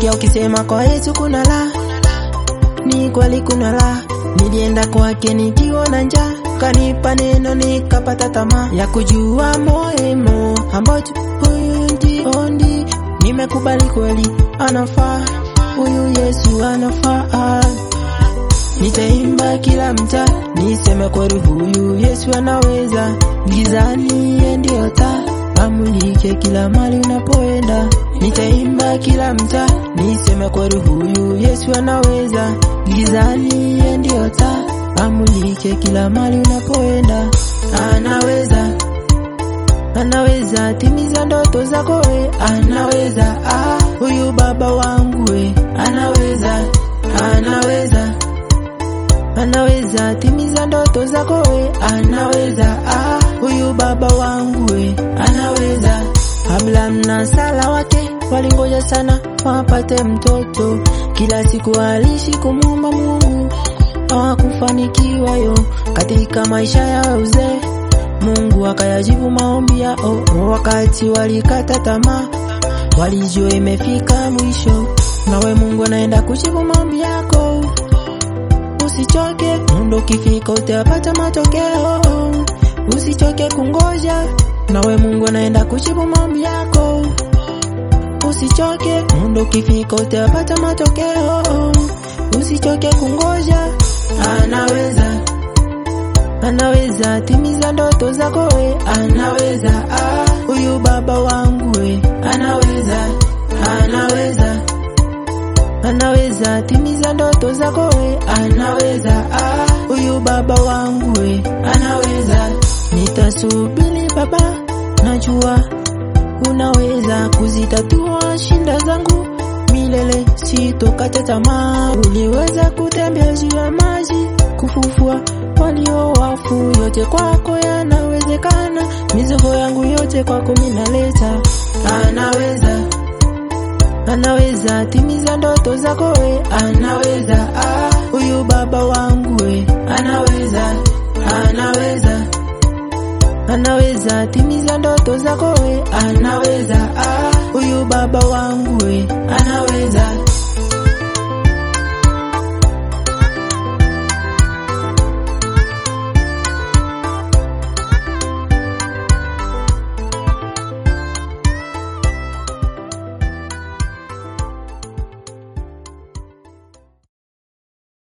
Nilisikia ukisema kwa Yesu kuna la, ni kweli kuna la. Nilienda kwake nikiwa na njaa, kanipa neno nikapata tamaa ya kujua moemo ambacho huyu ndio ndi nimekubali kweli, anafaa huyu Yesu anafaa. Nitaimba kila mtaa, niseme kweli huyu Yesu anaweza. Gizani yeye ndio taa, amulike kila mali unapoenda. Nitaimba kila mtaa, niseme kweli huyu Yesu anaweza. Gizani yeye ndio taa, amulike kila mali unapoenda. Anaweza, anaweza timiza ndoto zako we, anaweza. Ah, huyu baba wangu we, anaweza, anaweza anaweza timiza ndoto zako we, anaweza. Ah, huyu baba wangu we, anaweza. Abraham na Sara wake walingoja sana wapate mtoto, kila siku aliishi kumuomba Mungu, hawakufanikiwa yo katika maisha ya uzee. Mungu akayajibu maombi yao, wakati walikata tamaa, walijua imefika mwisho. Nawe Mungu anaenda kujibu maombi yako Usichoke, muda ukifika utapata matokeo. Usichoke kungoja, nawe Mungu anaenda kujibu maombi yako. Usichoke, muda ukifika utapata matokeo. Usichoke kungoja, anaweza, anaweza timiza ndoto zako we, anaweza. Ah, huyu baba wangu we, anaweza, anaweza anaweza timiza ndoto zako we, anaweza. Ah, huyu baba wangu we, anaweza. Nitasubiri baba, najua unaweza kuzitatua shinda zangu milele, sitokata tamaa. Uliweza kutembea juu ya maji, kufufua walio wafu, yote kwako yanawezekana. Mizigo yangu yote kwako minaleta, anaweza anaweza timiza ndoto zako we, anaweza. Ah, huyu baba wangu we, anaweza, anaweza, anaweza timiza ndoto zako we, anaweza. Ah, huyu baba wangu we,